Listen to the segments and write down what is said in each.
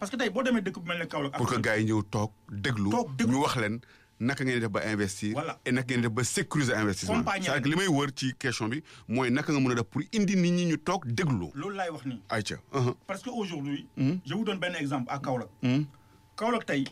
parce que tey boo demee dëkk bu mel ne Kaolack. pour que gars yi ñëw toog déglu. Toog déglu. ñu wax leen naka ngeen di def ba investir. Voilà. et naka ngeen di def ba sécuriser investissement. Compagnie c'est-à-dire que li may wër ci question bi mooy naka nga mën a def pour indi nit ñi ñu toog déglu. loolu laay wax nii. ayca. uh-huh. parce que aujourd'hui je vous donne benn exemple à Kaolack. Kaolack tey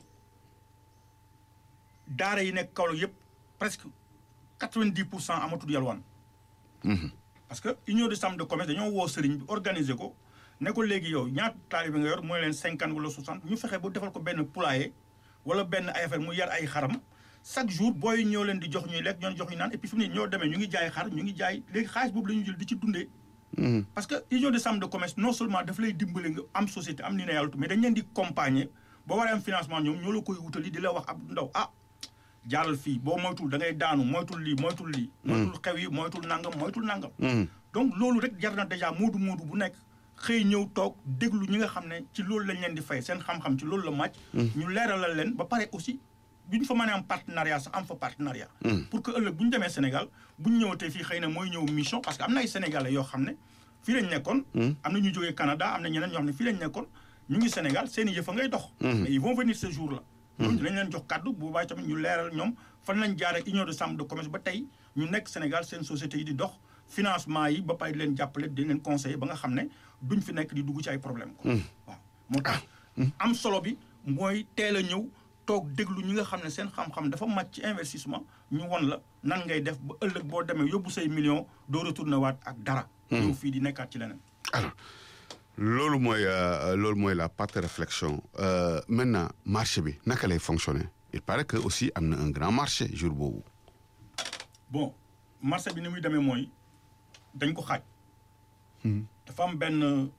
daara yi nekk Kaolack yëpp presque quatre-vingt-dix pour cent amatul yalwaan. parce que union de chambre de commerce dañoo woo sëriñ bi organiser ko ne ko léegi yow ñaata taalibe nga yor mooy leen cinquante wala soixante ñu fexe ba defal ko benn poulailler wala benn ay affaire mu yar ay xaram chaque jour booy ñoo leen di jox ñuy lekk ñoo jox ñu naan et puis fi mu ne ñoo demee ñu ngi jaay xar ñu ngi jaay léegi xaalis boobu la ñu jël di ci dundee. parce que union de chambre de commerce non seulement daf lay dimbale nga am société am ni ne yàlla mais dañ leen di accompagner boo waree am financement ñoom ñoo la koy wutali di la wax ab ndaw ah jaaral fii boo moytul da ngay daanu moytul lii moytul lii. moytul xew yi moytul nangam moytul nangam. donc loolu rek jar na déjà moodu moodu bu nekk xëy ñëw toog déglu ñi nga xam ne ci loolu lañ leen di fay seen xam-xam ci loolu la màcc. ñu leeralal leen ba pare aussi bu ñu fa mënee am partenariat sax am fa partenariat. pour que ëllëg bu ñu demee Sénégal bu ñu ñëwatee fii xëy na mooy ñëw mission parce que am na ay sénégalais yoo xam ne fii lañ nekkoon. am na ñu jógee Canada am na ñeneen ñoo xam ne fii lañ nekkoon ñu ngi Sénégal seen i yëf a ngay dox. mais ils vont venir ce jour là. ñooñu dinañ leen jox kàddu bu boobaa tamit ñu leeral ñoom fan lañ jaar ak union de chambre de commerce ba tey ñu nekk Sénégal seen société yi di dox financement yi ba pare di leen jàppale di leen conseiller ba nga xam ne duñ fi nekk di dugg ci ay problème quoi waaw moo tax am solo bi mooy teel a ñëw toog déglu ñi nga xam ne seen xam-xam dafa màcc ci investissement ñu won la nan ngay def ba ëllëg boo demee yóbbu say millions doo retourné waat ak dara ñëw fii di nekkaat ci leneen alors loolu mooy euh, loolu mooy la partie réflexion euh, maintenant marché bi naka lay fonctionner il paraît que aussi am na un grand marché jour boobu. bon marché bi ni muy demee mooy dañ ko xaaj dafa am benn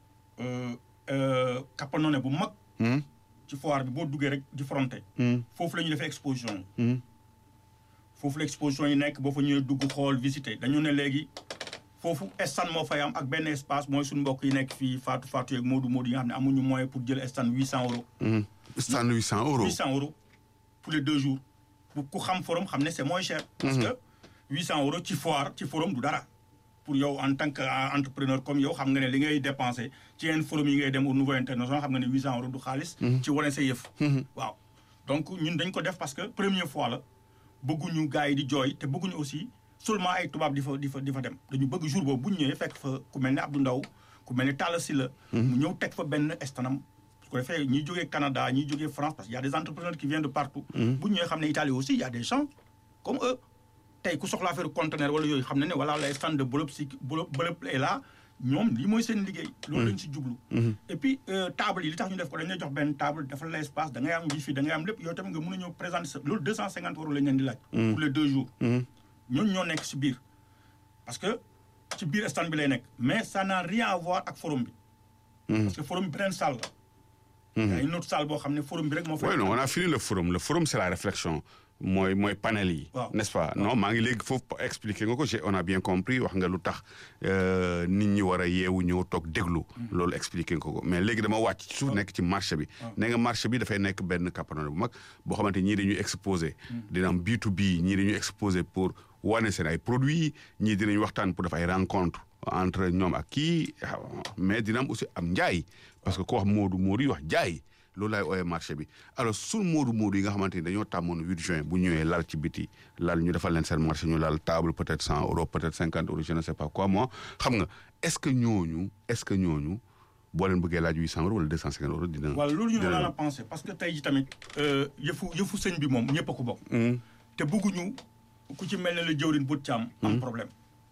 kappanone bu mag ci foire bi boo duggee rek di fronté foofu la ñuy defee exposition yi foofu la exposition yi nekk boo fa ñëwee dugg xool visiter dañu ne léegi foofu stand moo fay am ak benn espace mooy suñu mbokk yi nekk fii Fatou Fatou yeeg Modou Modou yi nga xam ne amuñu moyen pour jël stand huit cent euros stand huit cent euros. huit cent euros pour les deux jours bu ku xam forum xam ne c'est moins cher parce que huit cent euros ci foire ci forum du dara pour yow en tant que entrepreneur comme yow xam nga ne li ngay dépensé ci yenn forum yi ngay dem au niveau international xam nga ne huit cent euros du xaalis ci wane sa yëf waaw donc ñun dañ ko def parce que première fois la bëgguñu gars yi di jooy te bëgguñu aussi seulement ay tubaab di fa di fa di fa dem dañu bëgg jour boobu bu ñu ñëwee fekk fa ku mel ne Abdou Ndaw ku mel ne Talla Sylla mu ñëw teg fa benn estanam su ko defee ñiy jógee Canada ñiy jógee France parce que y a des entrepreneurs qui viennent de partout bu ñu ñëwee xam ne Italie aussi y a des gens comme eux tey ku soxla affaire conteneur wala yooyu xam ne ne voilà les stands de Bolop si Bolop Bolop est là ñoom lii mooy seen liggéey loolu lañ si jublu et puis table yi li tax ñu def ko dañ lay jox benn table dafa la espace da ngay am wifi da ngay am lépp yow tamit nga mën a ñëw présenter sa loolu deux cent cinquante euros lañ leen di laaj pour les deux jours ñooñu ñoo nekk si biir parce que ci biir stand bi lay nekk mais ça n'a rien à voir ak forum bi parce que forum bi beneen salle la y a une autre salle boo xam ne forum bi rek moo fa oui non on a fini le forum le forum c'est la réflexion mooy mooy panel yi. waaw n'est-ce pas non maa ngi léegi foofu expliquer nga ko j'ai on a bien compris wax nga lu tax nit ñi war a yeewu ñëw toog déglu. loolu expliquer nga ko mais léegi dama wàcc ci suuf nekk ci marché bi. nee nga marché bi dafay nekk benn capannone bu mag boo xamante ñii dañuy exposé. dina am B2B ñii dañuy exposé pour wane seen ay produits ñii dinañ waxtaan pour def ay rencontre entre ñoom ak kii mais dina am aussi am njaay parce que ku wax Moodu Moodu yi wax jaay. loolu laay ooyee marché bi alors sul moodu moodu yi nga xamante ni dañoo tàmmoon 8 juin bu ñëwee lal ci biti lal ñu defal leen seen marché ñu lal table peut-être 100 euros peut-être 50 euros je ne sais pas quoi moi xam nga est-ce que ñooñu est-ce que ñooñu boo leen bëggee laaj 800 euros wala 250 euros dina. voilà loolu ñu ne la pensé parce que tey ji tamit yëfu yëfu sëñ bi moom ñëpp a ko bokk. te bëgguñu ku ci mel ne la jëwrin bu caam am problème.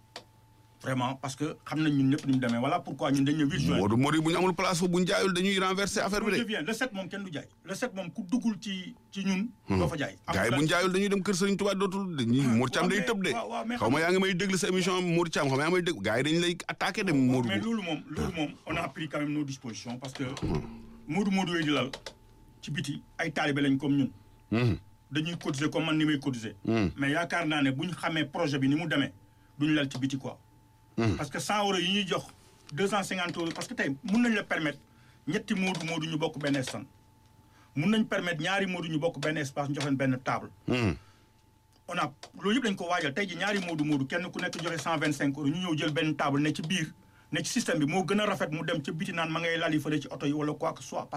vraiment parce que xam nañ ñun ñëpp ni mu demee voilà pourquoi ñun dañu ne 8 juin. Modou Modou bu ñu amul place foofu bu ñu jaayul dañuy renverser affaire bi de. bien le 7 moom kenn du jaay le 7 moom ku duggul ci ci ñun. doo fa jaay. gars yi bu ñu jaayul dañuy dem kër Serigne Touba dootul dañuy Mour Thiam day tëb de. waaw waaw mais xaw ma yaa ngi may déglu sa émission Mour Thiam xaw ma yaa ngi may déglu gars yi dañu lay attaqué de Modou. mais loolu moom loolu moom on a pris quand même nos dispositions parce que. Modou Modou yooyu di lal ci biti ay taalibe lañ comme ñun. dañuy cotiser comme man ni may cotiser. mais yaakaar naa ne bu ñu xamee projet bi ni mu demee duñu lal ci biti quoi. parce que 100 euros yi ñuy jox 250 euros parce que tey mun nañ la permettre ñetti moodu moodu ñu bokk benn stand mun nañ permettre ñaari moodu ñu bokk benn espace ñu jox leen benn table. on a loolu yëpp dañ ko waajal tey ji ñaari moodu moodu kenn ku nekk joxe 125 euros ñu ñëw jël benn table ne ci biir ne ci système bi moo gën a rafet mu dem ca biti naan ma ngay lali fële ci oto yi wala quoi que soit.